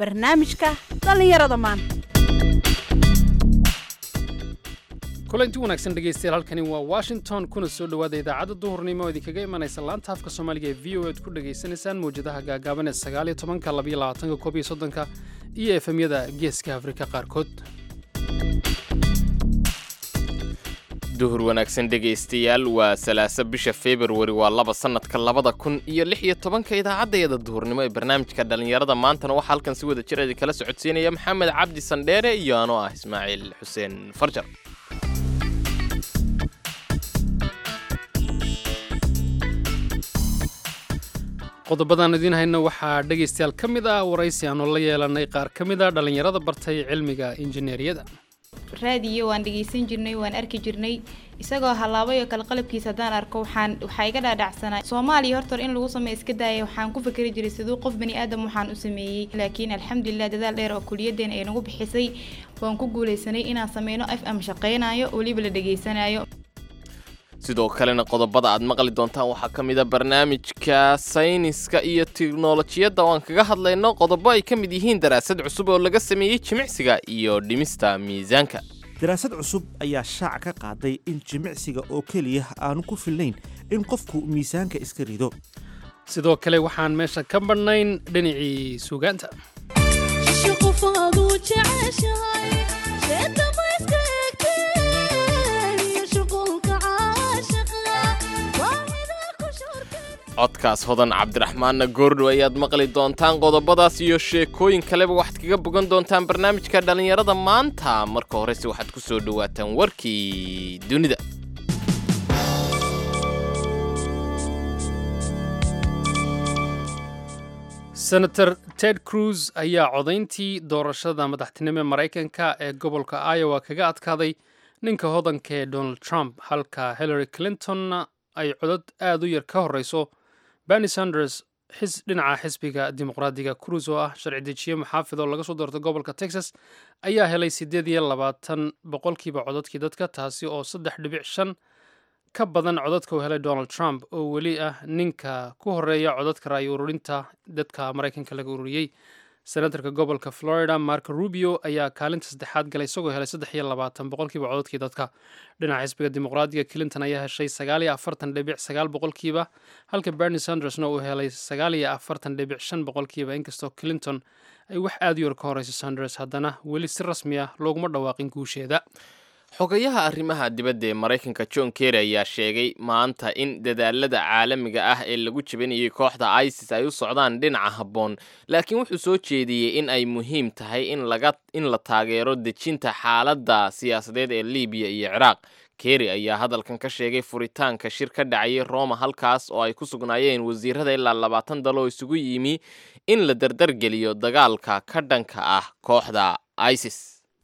barnaamijka dhallinyarada maanta kulanti wanaagsan dhegaystayaal halkani waa washington kuna soo dhowaada idaacadda duhurnimo oo idinkaga imanaysa laanta afka soomaaliga ee v o ead ku dhegaysanaysaan mawjadaha gaagaaban ee sagaaliyo tobanka labayo labaatanka koob iyo soddonka iyo efemyada geeska afrika qaarkood duhur wanaagsan dhegaystayaal waa salaasa bisha februari waa laba sannadka labada kun iyo lix iyo tobanka idaacaddayada duhurnimo ee barnaamijka dhallinyarada maantana waxaa halkan si wada jir idin kala socodsiinaya maxamed cabdi sandheere iyo anoo ah ismaaciil xuseen farjar qodobadaan idiin hayno waxaa dhegaystayaal ka mid ah waraysi aanu la yeelanay qaar ka mid a dhallinyarada bartay cilmiga injineeriyada raadiyo waan dhegeysan jirnay waan arki jirnay isagoo halaabay oo kale qalabkiisa haddaan arko waxaan waxaa iga dhaadhacsanaa soomaaliya horta in lagu sameeyo iska daaya waxaan ku fikeri jiray siduu qof bani aadam waxaan u sameeyey laakiin alxamdulilah dadaal dheer oo kuliyadeena ay nagu bixisay waan ku guuleysanay inaan sameyno f m shaqeynayo weliba la dhegeysanayo sidoo kalena qodobada aad maqli doontaan waxaa ka mid a barnaamijka sayniska iyo tiknolojiyadda oo aan kaga hadlayno qodobo ay ka mid yihiin daraasad cusub oo laga sameeyey jimicsiga iyo dhimista miisaanka daraasad cusub ayaa shaac ka qaaday in jimicsiga oo keliya aanu ku filnayn in qofku miisaanka iska rido sidoo kale waxaan meesha ka badhnayn dhinacii suugaanta codkaas hodan cabdiraxmaanna goordhow ayaad maqli doontaan qodobadaas iyo sheekooyin kaleba waxaad kaga bogan doontaan barnaamijka dhallinyarada maanta marka horese waxaad ku soo dhowaataan warkii dunida senator ted cruz ayaa codayntii doorashada madaxtinimo ee maraykanka ee gobolka iowa kaga adkaaday ninka hodanka ee donald trump halka hillary clintonna ay codod aad u yar ka horeyso berni sanders xis dhinaca xisbiga dimuqraadiga cruz oo ah sharci dejiye maxaafid oo laga soo doortay gobolka texas ayaa helay siddeed iyo labaatan boqolkiiba cododkii dadka taasi oo saddex dhibic shan ka badan codadka uu helay donald trump oo weli ah ninka ku horeeya codadka ra'yi ururinta dadka maraykanka laga ururiyey senatarka gobolka florida marco rubio ayaa kaalinta saddexaad galay isagoo helay saddex iyo labaatan boqolkiiba cododkii dadka dhinaca xisbiga dimuqraadiga clinton ayaa heshay sagaal iyo afartan dhibic sagaal boqolkiiba halka berni sandersna uu helay sagaal iyo afartan dhibic shan boqolkiiba inkastoo clinton ay wax aad u yar ka horeyso sanders haddana weli si rasmi ah looguma dhawaaqin guusheeda xogayaha arrimaha dibadda ee maraykanka john kerry ayaa sheegay maanta in dadaalada caalamiga ah ee lagu jebinayay kooxda isis ay u socdaan dhinaca habboon laakiin wuxuu soo jeediyey in ay muhiim tahay in laga in la taageero dejinta xaaladda siyaasadeed ee libiya iyo ciraaq kerry ayaa hadalkan ka sheegay furitaanka shir ka dhacayay roma halkaas oo ay ku sugnaayeen wasiirada ilaa labaatan daloo isugu yimi in la dardargeliyo dagaalka ka dhanka ah kooxda isis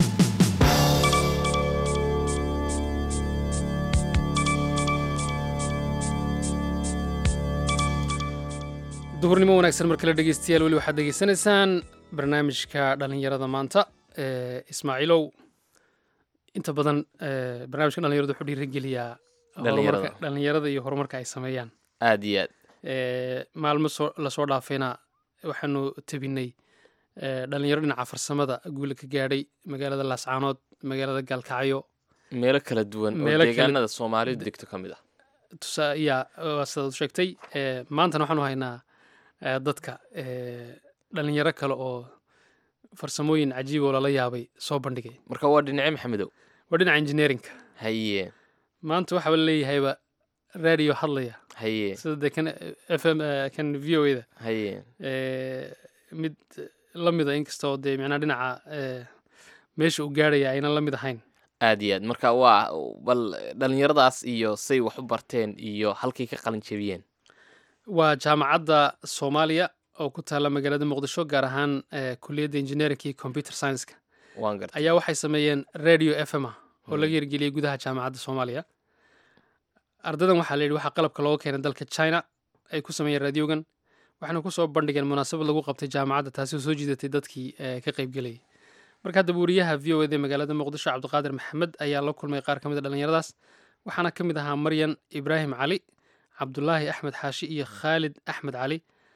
duhurnimo wanaagsan mar kale dhegeystayaal weli waxaad degeysanaysaan barnaamijka dhallinyarada maanta ee ismaaciilow inta badan barnaamijka dhalinyarada wuxuu dhiirigeliyaa horumarka dhallinyarada iyo horumarka ay sameeyaan aad iyo aad maalmo soo lasoo dhaafayna waxaanu tebinay dhalinyaro dhinaca farsamada guula ka gaadhay magaalada laascaanood magaalada gaalkacyo meelo kala duwan oo Meelo kala- deegaanada soomaalidu degto ka mid ah tusa yaa waa sidaad u sheegtay ee, maantana waxaanu haynaa ee, dadka ee, dhalinyaro kale oo farsamooyin cajiib oo lala yaabay soo bandhigay marka waa dhinace maxamedow waa dhinaca engineerinka haye maanta waxaa la leeyahayba radio hadlaya haye sida dee kan f m kan v o da haye mid la mida inkastoo dee micnaa dhinaca ee, meesha uu gaarhaya aynan la mid ahayn aad iyo aad marka waa bal dhallinyaradaas iyo say wax u barteen iyo halkay ka qalin jebiyeen waa jaamacadda soomaaliya oo ku taalla magaalada muqdisho gaar ahaan ee, kuliyadda engineerinka iyo computer science-ka waan gartay ayaa waxay sameeyeen radio f m ah oo Mm. laga hirgeliyey gudaha jaamacadda soomaaliya ardadan waxaa la yidhi waxaa qalabka looga keenay dalka china ay ku sameeyeen radiogan waxaana kusoo bandhigeen munaasabad lagu qabtay jaamacadda taasi oo soo jiidatay dadkii ee, ka qaybgelayay marka hadda wariyaha v o ed ee magaalada muqdisho cabdiqaadir maxamed ayaa la kulmay qaar ka mid a dhallinyaradaas waxaana ka mid ahaa maryan ibraahim cali cabdulaahi axmed xaashi iyo khaalid axmed cali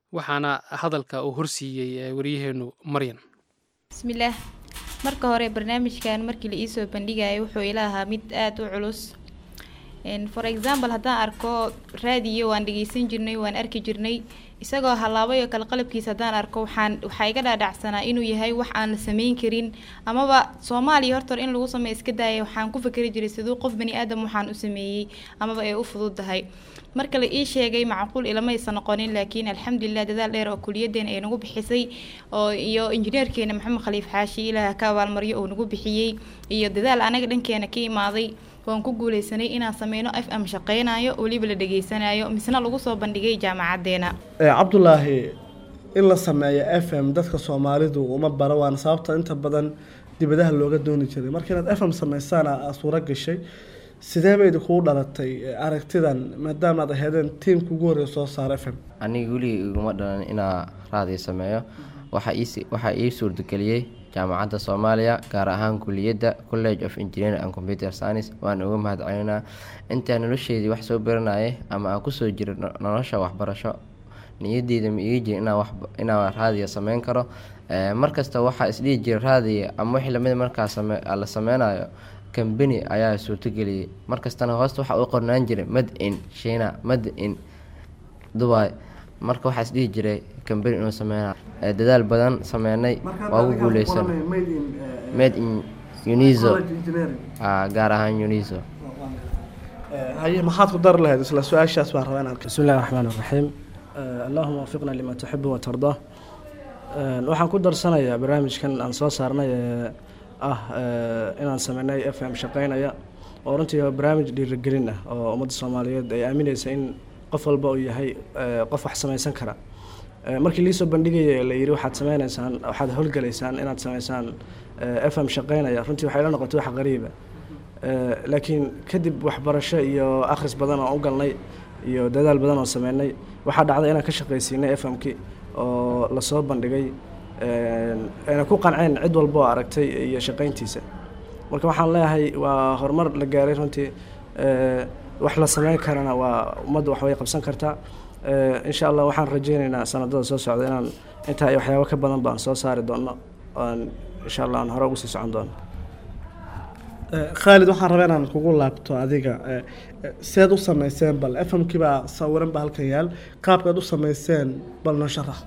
waxaana hadalka uu horsiiyey waryaheenu maryan bismillaah marka hore barnaamijkan markii la iisoo bandhigayay wuxuu ila ahaa mid aada u culus for example haddaan arko raadiyo waan dhegeysan jirnay waan arki jirnay isagoo halaabay oo kale qalabkiisa haddaan arko waxaan waxaa iga dhaadhacsanaa inuu yahay wax aan la sameyn karin amaba soomaaliya horta in lagu sameeyo iska daaya waxaan ku fakeri jiray siduu qof bani aadam waxaan u sameeyey amaba ay u fududahay marka la ii sheegay macquul ilamaysa noqonin laakiin alxamdulilah dadaal dheer oo kuliyadeena ay nagu bixisay oo iyo injineerkeena maxamed khaliif xaashi ilaah ka abaalmaryo uu nagu bixiyey iyo dadaal anaga dhankeena ka imaaday waan ku guuleysanay inaan sameyno f m shaqeynayo weliba la dhegeysanayo misna lagu soo bandhigay jaamacadeena cabdulaahi in la sameeyo f m dadka soomaalidu uma bara waana sababta inta badan dibadaha looga dooni jiray marka inaad f m sameysaana suuro gashay sidee baydi kugu dhalatay aragtidan maadaama aad aheedeen tiimka ugu horreeya soo saara f m aniga weligii iguma dhalan inaa raadiyo sameeyo waxaa ii waxaa ii suurtageliyey jaamacadda soomaaliya gaar ahaan kuliyadda college of engineering and computer science waan uga mahad celinaa intaa nolosheedii wax soo baranayay ama aan kusoo jiro nolosha waxbarasho niyadeyda ma iga jiri inaan raadiyo sameyn karo markasta waxaa isdhihi jira raadiyo ama wixii lamid markaa la sameynayo kambani ayaa suurtageliyey markastana hoosta waxaa u qornaan jiray mad in shiina mad in dubai marka waxaa isdhihi jiray kambani inuu sameynayo dadaal badan sameynay waa ugu guuleysan made in uniso gaar ahaan uniso haye maxaad ku dari lahayd isla su-aashaas baan rabaa inaan بسم الله الرحمن الرحيم آه، اللهم وفقنا لما تحب وترضاه آه، waxaan ku darsanayaa barnaamijkan aan soo saarnay ee ah ee, inaan sameynay f m shaqeynaya oo runtii waa barnaamij dhiirigelin ah oo ummadda soomaaliyeed ay aamineysa in qof walba uu yahay ee, qof wax sameysan kara Ee, markii liisoo bandhigaya la yidhi waxaad sameyneysaan waxaad howlgaleysaan inaad sameysaan ee, f m shaqeynaya runtii waxay la noqotay wax qariiba Ee, laakiin kadib waxbarasho iyo akhris badan oo u galnay iyo dadaal badan oo sameynay waxaa dhacday inaan ka shaqaysiinay f m-ki oo lasoo bandhigay een, ayna ku qanceen cid walba oo aragtay iyo shaqayntiisa marka waxaan leeyahay waa horumar la gaaray runtii ee, wax la sameyn karana waa ummadda wax way qabsan kartaa Ee, insha allah waxaan rajeyneynaa sanadada soo socda inaan intaa iyo waxyaabo ka badan baan soo saari doono aan insha allah aan hore ugu sii socon doono khaalid waxaan rabaa inaan kugu laabto adiga ee, ee, seed u sameyseen bal f m kii baa sawiran ba halkan yaal qaabkaad u sameyseen bal noo sharax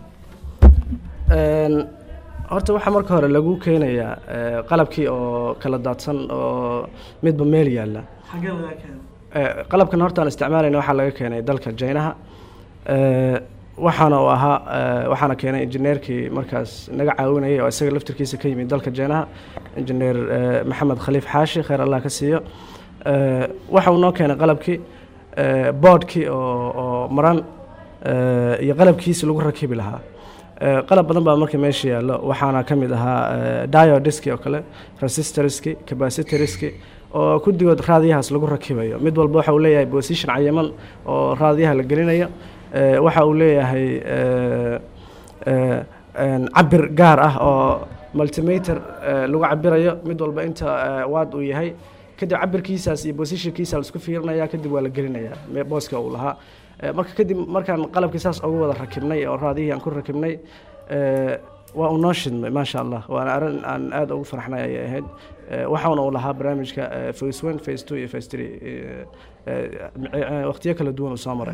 Een, horta waxaa marka hore lagu keenayaa ee, qalabkii oo kala daadsan oo midba meel yaalla xagee lagaa keenay Ee, qalabkan horta aan isticmaalayna waxaa laga keenay dalka jaynaha Ee, waxaana uu ahaa ee, waxaana keenay injineerkii markaas naga caawinayay oo isaga laftirkiisa ka yimid dalka jaynaha injineer ee, maxamed khaliif xaashi khayr allah ka siiyo Ee, waxa uu noo keenay qalabkii ee, boodhkii oo oo maran ee, iyo qalabkiisi lagu rakibi lahaa Ee, qalab badan baa marka meesha yaallo waxaana ka mid ahaa ee, diodiski oo kale resistorski capacitorski oo kudigood raadiyahaas lagu rakibayo mid walba waxa uu leeyahay position cayiman oo raadiyaha la gelinayo Ee, waxa uu leeyahay ee, ee, een, cabir gaar ah oo multimeter ee, lagu cabirayo mid walba inta ee, waad uu yahay kadib cabirkiisaas iyo positionkiisa la isku fiirinaya kadib waa la gelinaya me- booska uu lahaa Ee, marka kadib markaan qalabkii saas ugu wada rakibnay oo raadiyihii aan ku rakibnay ee, waa uu noo shidmay maasha allah waana arrin aan aad ugu farxnay ayay ahayd Ee, waxaana uu lahaa barnaamijka ee, phase one phase two iyo phase three ee, ee, waqtiyo kala duwan uu soo maray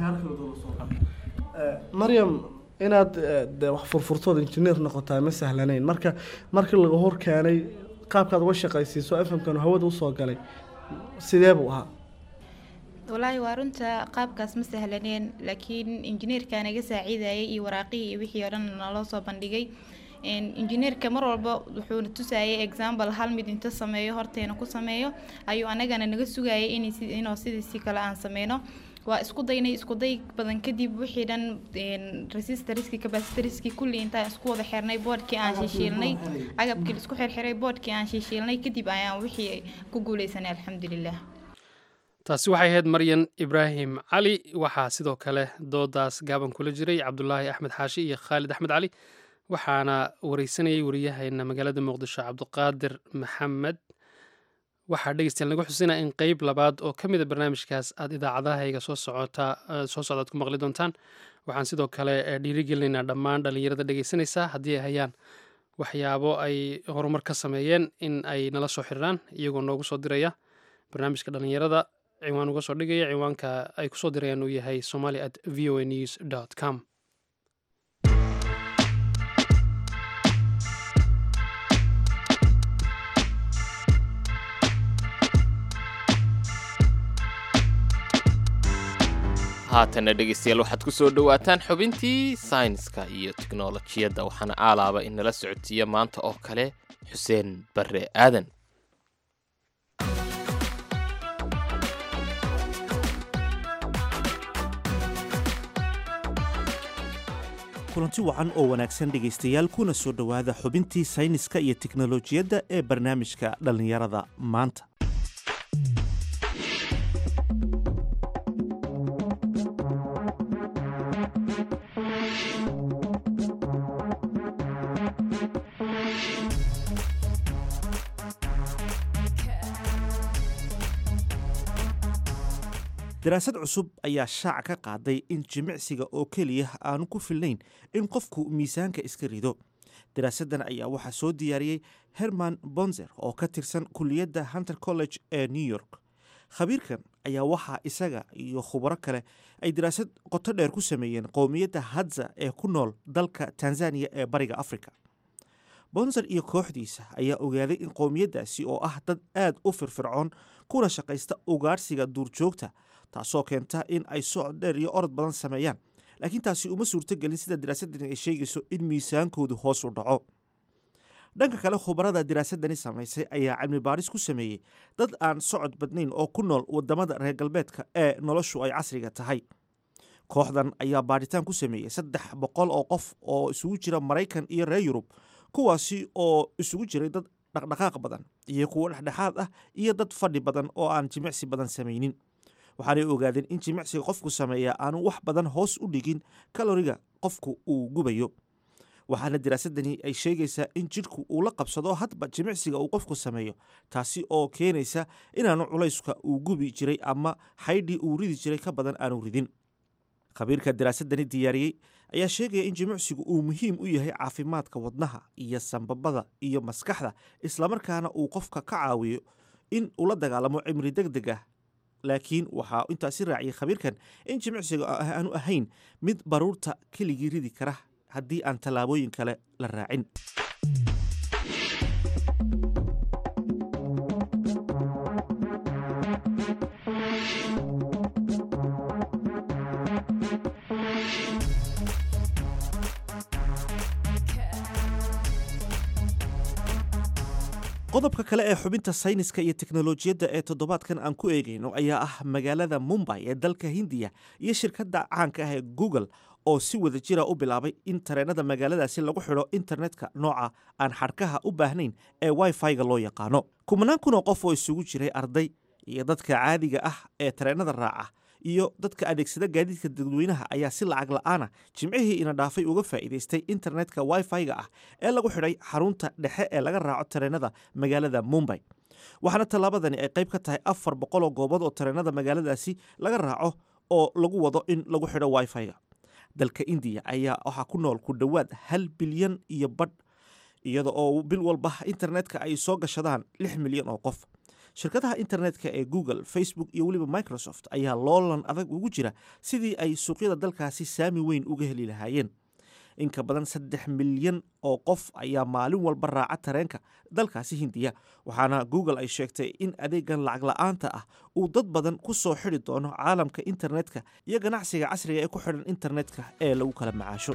maryam inaad ee, dee wax furfurtood injineer noqotaa ma sahlanayn marka markii laga hor keenay qaabkaad uga shaqaysiiso f m kan hawada usoo galay sidee buu ahaa walaahi waa runta qaabkaas ma sahlaneen laakiin injineerka naga saaciidayay iyo waraaqihii iyo wixii oo dhan naloo soo bandhigay Een, injineerka mar walba wuxuuna tusayay example hal mid inta sameeyo horteena ku sameeyo ayuu anagana naga sugayay in inuu sidiisi kale aan sameyno waa isku daynay isku day badan kadib wixii dhan een, resistoriski capacitoriski kulli intaan isku wada xirnay boodhkii aan shishiilnay agabkii la isku xirxiray boodhkii aan shishiilnay kadib ayaan wixii ku guuleysanay alxamdulilah taasi waxay ahayd maryan ibraahim cali waxaa sidoo kale doodaas gaaban kula jiray cabdulaahi axmed xaashi iyo khaalid axmed cali waxaana wareysanayay wariyaheena magaalada muqdisho cabdiqaadir maxamed waxaa dhegeystayaal nagu xusinaa in qeyb labaad oo ka mid a barnaamijkaas aad idaacadahayga soo socota soo socdaad ku maqli doontaan waxaan sidoo kale dhiirigelinaynaa dhammaan dhallinyarada dhegeysanaysa haddii ay hayaan waxyaabo ay horumar ka sameeyeen in ay nala soo xiriiraan iyagoo noogu soo diraya barnaamijka dhallinyarada ciwaan uga soo dhigaya ciwaanka ay kusoo dirayaan uu yahay somali at v o a news dot com haatana dhegeystayaal waxaad ku soo dhowaataan xubintii saynska iyo tiknolojiyadda waxaana aalaaba in nala socodsiiya maanta oo kale xuseen barre aadan kulanti wacan oo wanaagsan dhegaystayaal kuna soo dhowaada xubintii sayniska iyo tiknolojiyadda ee barnaamijka dhallinyarada maanta daraasad cusub ayaa shaac ka qaaday in jimicsiga oo keliya aanu ku filnayn in qofku miisaanka iska rido daraasaddan ayaa waxaa soo diyaariyey herman bonzer oo ka tirsan kuliyadda hunter college ee new york khabiirkan ayaa waxaa isaga iyo khubaro kale ay daraasad qoto dheer ku sameeyeen qowmiyadda hadza ee ku nool dalka tanzaniya ee bariga africa bonzer iyo kooxdiisa ayaa ogaaday in qowmiyaddaasi oo ah dad aad u firfircoon kuna shaqaysta ugaadhsiga duurjoogta taasoo keenta in ay socod dheer iyo orod badan sameeyaan laakiin taasi uma suurtogelin sida daraasadani ay sheegayso in miisaankoodu hoos u dhaco dhanka kale khubarada daraasadani samaysay ayaa cilmi baadhis ku sameeyey dad aan socod badnayn oo ku nool wadamada reer galbeedka ee noloshu ay casriga tahay kooxdan ayaa baadhitaan ku sameeyey saddex boqol oo qof oo isugu jira maraykan iyo reer yurub kuwaasi oo isugu jiray dad dhaqdhaqaaq badan iyo kuwo dhexdhexaad ah iyo dad fadhi badan oo aan jimicsi badan samaynin waxaanay ogaadeen in jimicsiga qofku sameeya aanu wax badan hoos u dhigin kaloriga qofku uu gubayo waxaana daraasadani ay sheegaysaa in jidhku uu la qabsado hadba jimicsiga uu qofku sameeyo taasi oo keenaysa inaanu culayska uu gubi jiray ama xaydhii uu ridi jiray ka badan aanu ridin khabiirka daraasadani diyaariyey ayaa sheegaya in jimicsigu uu muhiim u yahay caafimaadka wadnaha iyo sambabada iyo maskaxda islamarkaana uu qofka ka caawiyo in uu la dagaalamo cimri deg deg ah laakiin waxaa intaasi raaciyay khabiirkan in jimicsiga aanu ahayn mid baruurta keligii ridi kara haddii aan tallaabooyin kale la raacin qodobka kale ee xubinta sayniska iyo teknolojiyadda ee toddobaadkan aan ku eegayno ayaa ah magaalada mumbay ee dalka hindiya iyo shirkadda caanka ah ee google oo si wada jira u bilaabay in tareenada magaaladaasi lagu xidho internetka nooca aan xadhkaha u baahnayn ee wifi-ga loo yaqaano kumanaan kun oo qof oo isugu jiray arday iyo dadka caadiga ah ee tareenada raaca iyo dadka adeegsada gaadiidka dadweynaha ayaa si lacag la-aana jimcihii ina dhaafay uga faa'iidaystay internetka wifi-ga ah ee lagu xidhay xarunta dhexe ee laga raaco tareenada magaalada mumbay waxaana tallaabadani ay qayb ka tahay afar boqol oo goobood oo tareenada magaaladaasi laga raaco oo lagu wado in lagu xidho wifi-ga dalka indiya ayaa waxaa ku nool ku dhowaad hal bilyan iyo badh iyada oo bil walba internetka ay soo gashadaan lix milyan oo qof shirkadaha internetka ee google facebook iyo weliba microsoft ayaa loolan adag ugu jira sidii ay suuqyada dalkaasi saami weyn uga heli lahaayeen inka badan saddex milyan oo qof ayaa maalin walba raaca tareenka dalkaasi hindiya waxaana google ay sheegtay in adeegan lacag la-aanta ah uu dad badan ku soo xidi doono caalamka internetka iyo ganacsiga casriga ee ku xidhan internetka ee lagu kala macaasho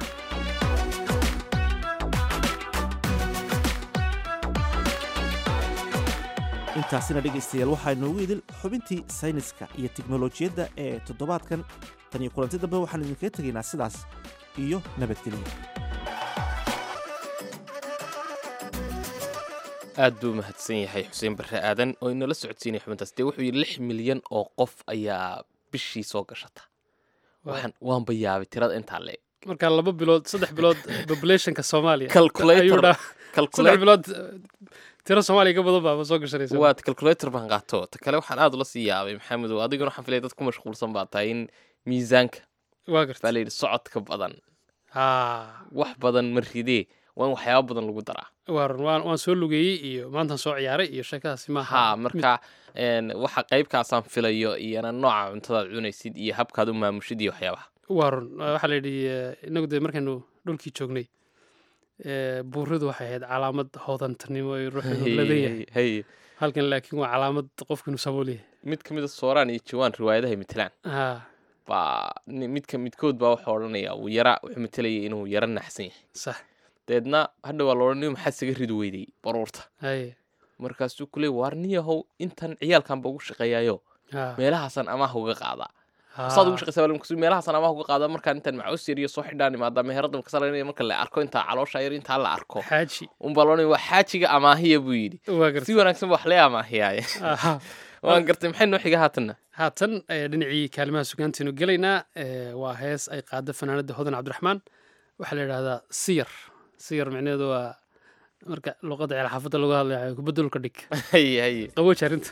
intaasina dhegaystayaal waxaa inoogu idil xubintii sayniska iyo teknolojiyadda ee toddobaadkan tan iyo kulanti dambe waxaan idinkaga tegaynaa sidaas iyo nabadgelyo aad buu mahadsan yahay xuseen barre aadan oo inala socodsiinaya xubintaas dee wuxuu yidhi lix milyan oo qof ayaa bishii soo gashata waxaan waanba yaabay tirada intaa leeg marka laba bilood saddex bilood populationka soomaaliya Calculator. ayuu dhaa- saddex Calculator. bilood tiro soomaaliya ka badan baaba soo gashanaysa waa calculator baan qaato ta kale waxaan aad ula sii yaabay maxamedow adiguna waxaan filaya dad ku mashquulsan baa tahay in miisaanka waa garta baa la yidhi socodka badan ha wax badan ma ridee waa in waxyaaba badan lagu daraa waa run waan waan soo lugeeyey iyo maantaan soo ciyaaray iyo sheekadaasi maaha ha marka een, waxa qaybkaasaan filayo iyana nooca cuntadaad cunaysid iyo habkaad u maamushid iyo waxyaabaha waa run waxaa la yidhi eh, inagu dee markaynu dhulkii joognay eh, buuridu waxay ahayd calaamad hoodantanimo ee ruuxu ladan yahay hay halkan laakiin waa calaamad qofku inuu sabool yahay mid ka mid a sooraan iyo jawaan riwaayadahay matelaan ha baa ni- midka midkood baa wuxuu odhanaya uu yara wuxuu matelaya inuu yara naxsan yahay sax deedna hadha waa la odhanaya maxaad isaga ridi weyday baruurta haye markaasuu ku leey waar niyahow intan ciyaalkanba ugu shaqeeyaayo ha meelahaasaan amaah uga qaadaa ha. saad ugu shaqeysaa markaasuu meelahaasaan amaah uga qaadaa markaan intaan macaws yar iyo soo xidhaan imaada meherada kasalanaya marka la arko intaa caloosha yar intaa la arko xaaji unbaa loodhanaya waa xaajiga amaahiya buu yidhi waa si garta wanaagsan ba wax lee amaahiyaaye Aha. waan gartay maxay noo xiga haatanna haatan eh, dhinacii kaalimaha sugaantaynu gelaynaa eh, waa hees ay qaada fanaanada hodan cabdiraxmaan waxaa la yidhahdaa siyar siyar micnaheedu waa marka luqadda ceel xaafadda lagu hadlayo kubadulka dhig haye haye qabooji arrinta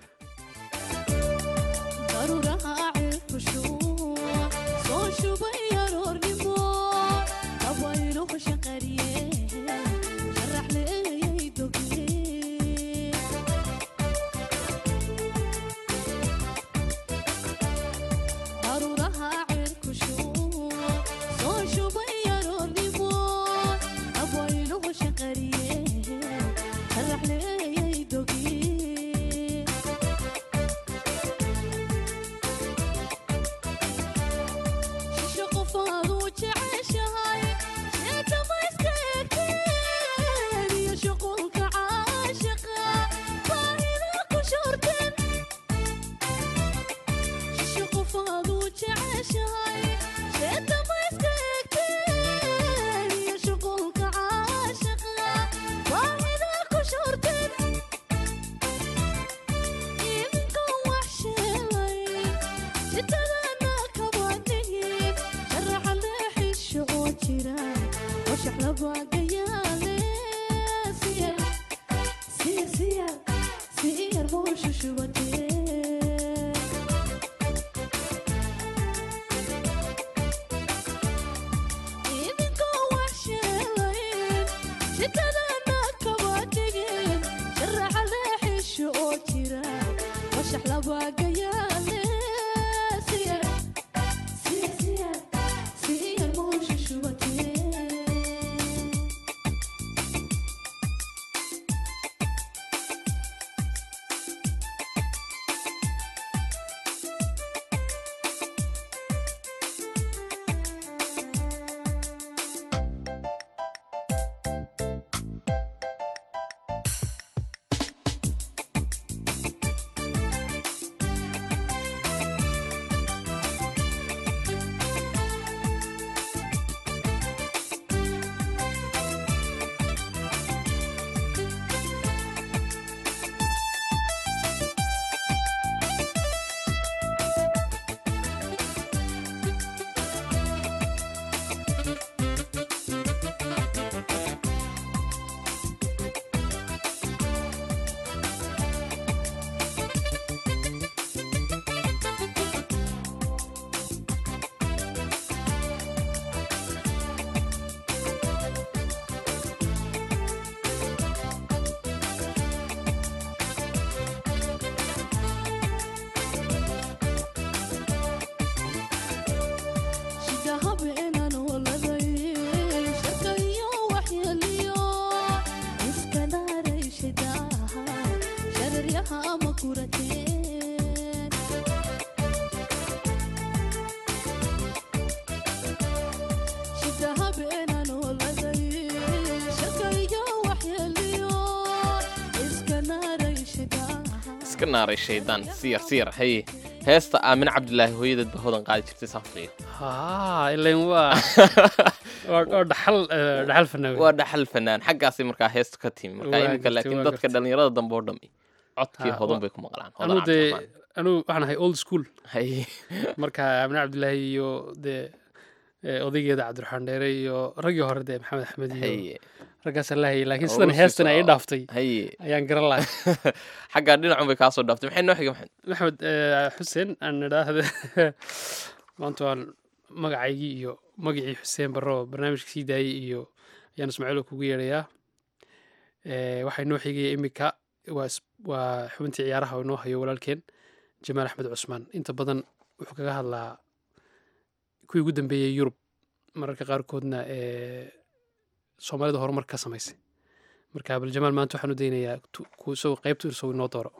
iska naaray shaydaan siyar siyar haye heesta aamin cabdilaahi hooyadeed ba hodan qaadi jirtay saan filayo ha ilan waa waa waa dhaxal eh, dhaxal fanaawe waa dhaxal fanaan xaggaasay markaa heestu ka timi marka Waa iminka gartay, laakiin waa dadka gartay. dhallinyarada dambe oo dhami codkii Ha, hodan wa- bay ku maqlaan hodan anuu dee cabdiraxmaan anuu waxaan ahay old school haye marka amine cabdilaahi iyo dee ee, odaygeeda cabdiraxmaan dheere iyo raggii hore dee maxamed axmed iyo haye raggaasaan la hayay laakiin Oo sidan u sii heestan ay soco. dhaaftay haye ayaan garan lahay xaggaa dhinacun bay kaasoo dhaaftay maxay noo xiga maxamed maxamed eh, xuseen aan idhaahda maanta waan magacaygii iyo magacii xuseen barro oo barnaamijka sii daayey iyo ayaan ismaaciilo kugu yeedhayaa Eh, waxaa inoo xigaya iminka waa is- waa xubintii ciyaaraha oo inoo hayo walaalkeen jamaal axmed cusmaan inta badan wuxuu kaga hadlaa kuwii ugu dambeeyey yurub mararka qaarkoodna ee soomaalida horumar ka samaysay marka bal jamaal maanta waxaan u daynayaa tu- ku- isagoo qaybtu isagoo inoo dooro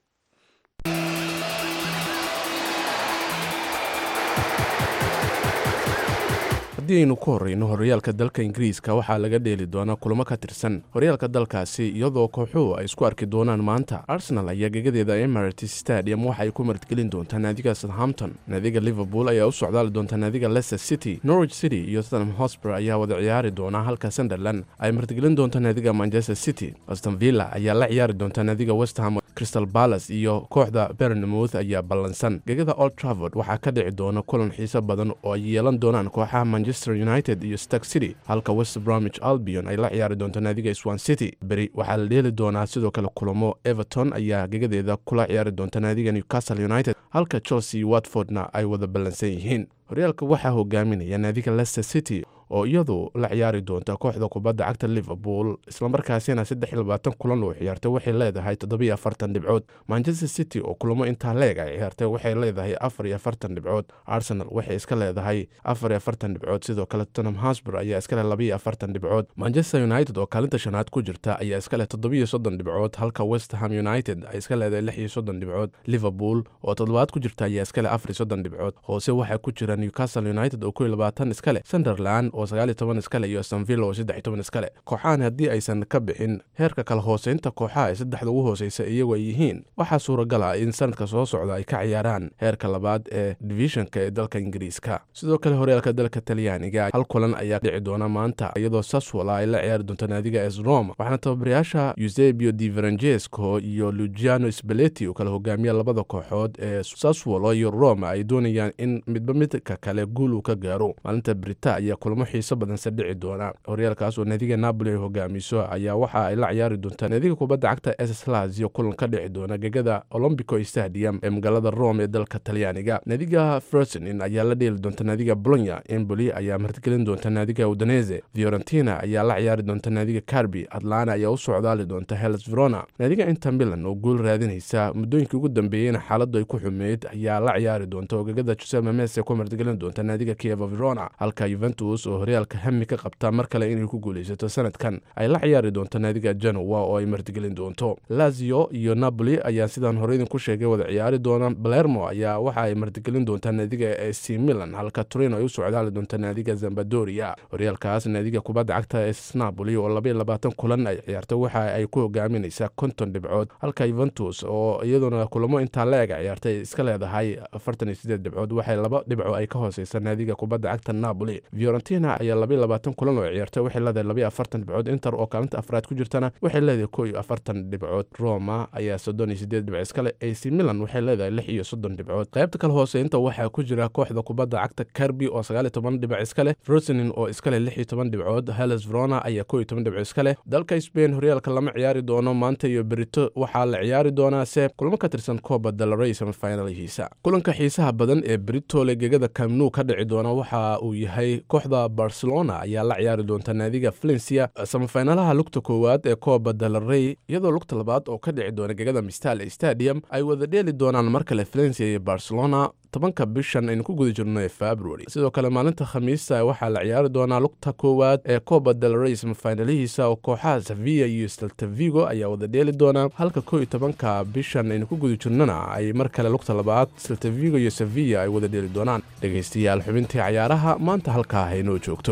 haddii aynu ku horreyno horyaalka dalka ingiriiska waxaa laga dheeli doonaa kulamo ka tirsan horyaalka dalkaasi iyadoo kooxuhu ay isku arki doonaan maanta arsenal ayaa gegadeeda emirates stadium waxa ay ku martgelin doontaa naadiga southampton naadiga liverpool ayaa u socdaali doonta naadiga leicester city norwich city iyo tottenham hotspur ayaa wada ciyaari doona halka sunderland ay martgelin doonta naadiga manchester city aston villa ayaa la ciyaari doonta naadiga westham crystal palace iyo kooxda bernmouth ayaa ballansan gegada old trafford waxaa ka dhici doona kulan xiiso badan oo ay yeelan doonaan kooxaha manchester united iyo stark city halka west bromwich albion ay la ciyaari doonto naadiga swan city beri waxaa la dheeli doonaa sidoo kale kulamo everton ayaa gegadeeda kula ciyaari doonta naadiga newcastle united halka chelsea iyo watfordna ay wada ballansan yihiin horyaalka waxaa hogaaminaya naadiga leicester city oo iyadu la ciyaari doonta kooxda kubadda cagta liverpool islamarkaasina saddex iyo labaatan kulan oo ciyaartay waxay leedahay toddobiyo afartan dhibcood manchester city oo kulamo intaa leeg ay ciyaartay waxay leedahay afar iyo afartan dhibcood arsenal waxay iska leedahay afar iyo afartan dhibcood sidoo kale tottenham hosbur ayaa iska leh labiyo afartan dhibcood manchester united oo kaalinta shanaad ku jirta ayaa iska leh toddobiyo soddon dhibcood halka west ham united ay iska leedahay lix iyo soddon dhibcood liverpool oo toddobaad ku jirta ayaa iska leh afar iyo soddon dhibcood hoose waxaa ku jira newcastle united oo kow iyo labaatan iska leh sunderland oo sagaal iyo toban iska leh iyo aston villa oo saddex iyo toban iska leh kooxahan haddii aysan ka bixin heerka kala hooseynta kooxaha ee saddexda ugu hooseysa iyagu ay yihiin waxaa suuragal ah in sanadka soo socda ay ka ciyaaraan heerka labaad ee divishanka ee dalka ingiriiska sidoo kale horyaalka dalka talyaaniga hal kulan ayaa dhici doona maanta iyadoo saswala ay la ciyaari doonto naadiga es roma waxaana tababarayaasha eusebio di verangesco iyo lugiano spaleti oo kala hogaamiya labada kooxood ee saswalo iyo roma ay doonayaan in midba midka kale guul uu ka gaaro maalinta brita ayaa kulamo xiiso badanse dhici doona horyaalkaas oo naadiga napoli ay hogaamiso ayaa waxa ay la ciyaari doontaa naadiga kubadda cagta ss lazio kulan ka dhici doona gegada olombico stadium ee magaalada rome ee dalka talyaaniga naadiga fersonin ayaa la dheeli doonta naadiga bolonya emboli ayaa martigelin doonta naadiga udonese fiorentina ayaa la ciyaari doonta naadiga carbi atlana ayaa u socdaali doonta hellas verona naadiga inter milan oo guul raadinaysa muddooyinkii ugu dambeeyeyna xaaladdu ay ku xumeyd ayaa la ciyaari doonta oo gegada giuseppe mese ku martigelin doonta naadiga kievo verona halka juventus oo horyaalka hami ka qabta mar kale inay ku guulaysato sanadkan ay la ciyaari doonto naadiga genoa oo ay martigelin doonto lazio iyo napoli ayaa sidaan hore idinku sheegay wada ciyaari doona balermo ayaa waxa ay martigelin doontaa naadiga ac milan halka turino ay u socdaali doonta naadiga zambadoria horyaalkaas naadiga kubadda cagta ee napoli oo labaiyo labaatan kulan ay ciyaartay waxa ay ku hogaaminaysaa konton dhibcood halka juventus oo iyaduna kulamo intaa la-eg ciyaartay iska leedahay afartan iyo sideed dhibcood waxay laba dhibco ay ka hooseysa naadiga kubadda cagta napoli fiorentina ayaa labaiyo labaatan kulan oo ciyaartay waxay leedahay labaiyo afartan dhibcood inter oo kaalinta afraad ku jirtana waxay leedahay kow iyo afartan dhibcood roma ayaa soddon iyo sideed dhibc iskale ac milan waxay leedahay lix iyo soddon dhibcood qaybta kale hooseynta waxaa ku jira kooxda kubadda cagta carbi oo sagaal iyo toban dhibic iska leh frosenin oo iska leh lix iyo toban dhibcood hellas verona ayaa kow iyo toban dhibco iska leh dalka spain horyaalka lama ciyaari doono maanta iyo berito waxaa la ciyaari doonaa se kulamo ka tirsan kooba dalrey semifinalhiisa kulanka xiisaha badan ee beritole gegada camnu ka dhici doona waxa uu yahay kooxda barcelona ayaa la ciyaari doonta naadiga valencia semifinalaha lugta koowaad ee kooba dalrey iyadoo lugta labaad oo ka dhici doona gegada mistal stadium ay wada dheeli doonaan mar kale valencia iyo barcelona tobanka bishan aynu ku guda jirno ee february sidoo kale maalinta khamiista waxaa la ciyaari doonaa lugta koowaad ee coba del rey semifinalihiisa oo kooxaha sevilla iyo steltavigo ayaa wada dheeli doona halka kow iyo tobanka bishan aynu ku guda jirnona ay mar kale lugta labaad steltavigo iyo sevilla ay wada dheeli doonaan dhegaystayaal xubintii cayaaraha maanta halkaa haynoo joogto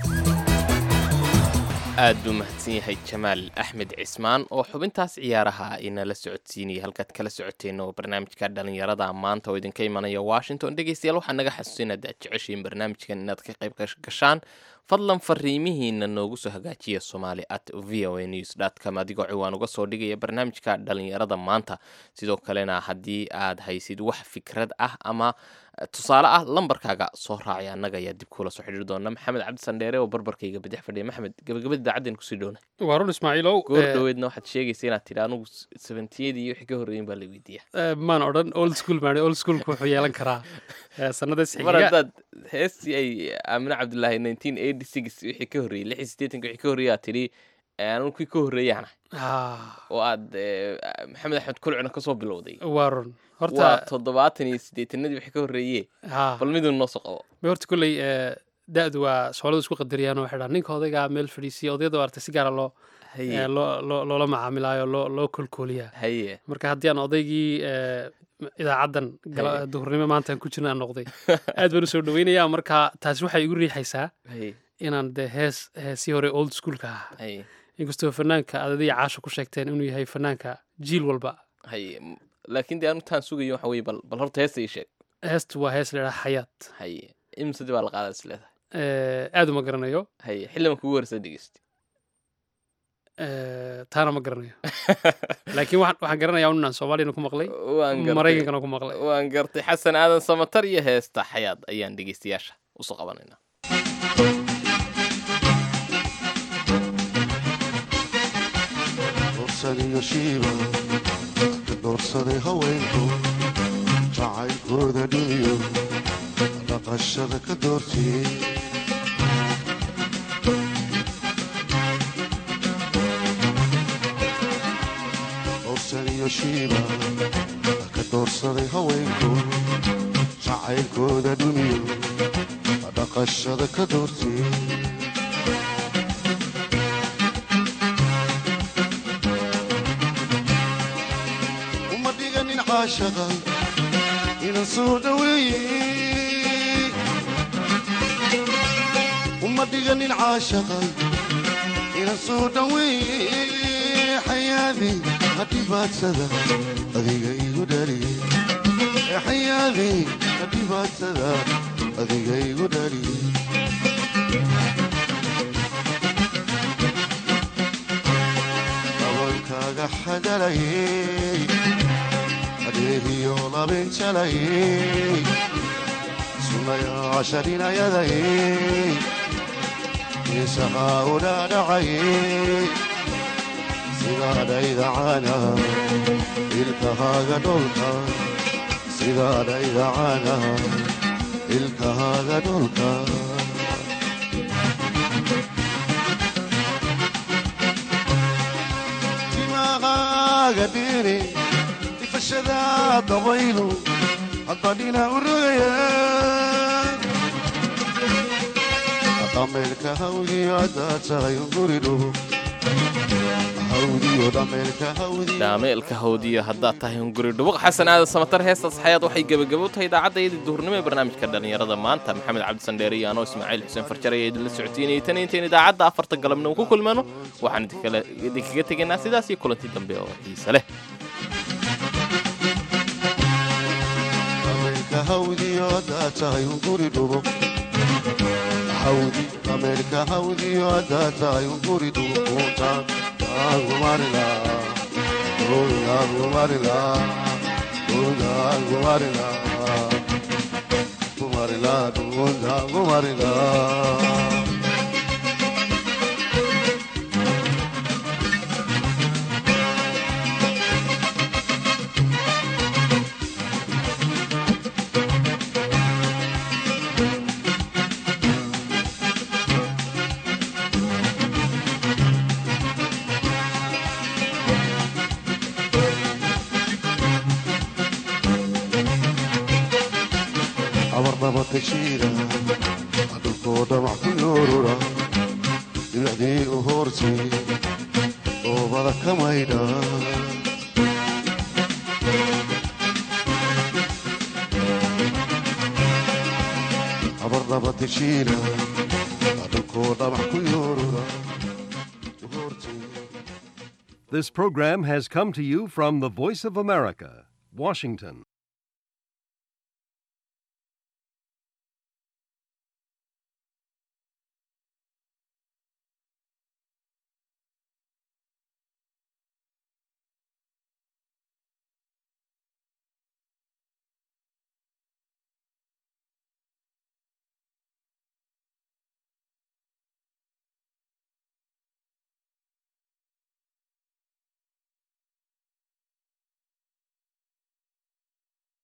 aad buu mahadsan yahay jamaal axmed cismaan oo xubintaas ciyaaraha inala socodsiinaya halkaad kala socoteen oo barnaamijka dhalinyarada maanta oo idinka imanaya washington dhegeystayaal waxaa naga xasuusin haddaad jeceshiin barnaamijkan inaad ka qayb gashaan fadlan fariimihiina noogu soo hagaajiya somali at v o a news com adigoo ciwaan uga soo dhigaya barnaamijka dhalinyarada maanta sidoo kalena haddii aad haysid wax fikrad ah ama tusaale ah lambarkaaga soo raacay annaga ayaa dib kuula soo xidhiiri doona maxamed cabdi sandheere oo barbarkayga bidix fadhiya maxamed gabagabada idaacadeen kusii dhowna waa run ismaaciilow goor eh, dhoweedna waxaad sheegaysa inaad tidhi anugu sabentiyadii iyo wixii ka horreeyin baa la weydiiya eh, maan odhan old school maan old schoolku wuxuu yeelan karaa eh, sanadaas mar xiga haddaad heestii ay aamine cabdilaahi nineteen eighty six wixii ka horreeyey lix iyo siddeetanka wixii ka horreeyey aad tidhi anugu kii ka horreeyaana Ah, oo aad eh, maxamed axmed kulcina kasoo bilowday waa run waa horta toddobaatan iyo siddeetanadii wixii ka horreeye ha bal midun noo soo qabo ma horta kolley eh, da-du waa sooladu isku qadariyaan oo waxay dhahaan ninka odaygaa meel fadhiisiya odayada artay si gaara loo haye eh, loo loo- loola macaamilaayo loo loo kolkooliyaa haye marka haddii aan odaygii eh, idaacaddan gala- Haye. duhurnimo maanta aan ku jirna aan noqday aad baan u soo dhaweynayaa marka taasi waxay igu riixaysaa haye inaan de hees heesii hore old schoolka ah haye inkastoo fanaanka aad adiga caasha ku sheegteen inuu yahay fanaanka jiil walba haye M- laakiin dee anu taan sugayo waxa weye bal bal horta heesta ii sheeg heestu waa hees leedaha xayaat haye imsadii baa la qaadaa is leedahay Eh, aad uma garanayo haye xildhiban kugu horeysa dhegeysta Eh, taana ma garanayo laakiin waxaan waxaan garanayaa un inaan soomaaliyana ku maqlay waan gartay maraykankana ku maqlay waan gartay xasan aadan samatar iyo heesta xayaad ayaan dhegeystayaasha usoo qabanaynaa dorsaniyo shiiba ka doorsaday haweenku jacaylkooda dhimiyo dhaqashada ka doortiyey dorsaniyo shiiba ka doorsaday haweenku jacaylkooda dhimiyo dhaqashada ka doortiyey uma dhiganin caashaqa inan soo dhaweeye uma dhiganin caashaqa inan soo dhaweeye xayaadi hadhibaadsada adiga igu dhaliye xayaadi hadhibaadsada adiga igu dhaliye dabalkaaga xadalayey adeegiyo labin jalayey sunaya casharinayadayey isahaa u dhaadhacayey sidaadhaydacana ilkahaaga dholka sidaadhaydacana ilkahaaga dholka timaqaaga dhiri ifashada dabaylu haddadhina u rogaya dhameelka hawdiyo haddaad tahay guri dhugo hawdiyo dhameelka hawdiyo dhaameelka hawdiyo haddaad tahay hunguri dhubuq xasan aadan samatar heestaas xayaad waxay gebagabo tahay idaacaddaiyadii duhurnimo ee barnaamijka dhallinyarada maanta maxamed cabdisandheere iyo anoo ismaaciil xuseen farjar ayaa idinla socotiinayay tan intayn idaacadda afarta galabnimo ku kulmano waxaan idinkala- idinkaga tegaynaa sidaas iyo kulanti dambe oo xiise leh dhameelka hawdiyo haddaad tahay guri dhugo hawdi dhameelka hawdiyo haddaad tahay guri dhugo kuuntaan aangumarila aangumarila aangumarila gumarila dhugunta gumarila abarnaba tashiira dhulkoo dhamac ku yoorura dhibicdii u hoortay oobada ka maydha abarnaba tashiira dhulkoo dhamac ku yoorura u hoortay This program has come to you from the Voice of America, Washington.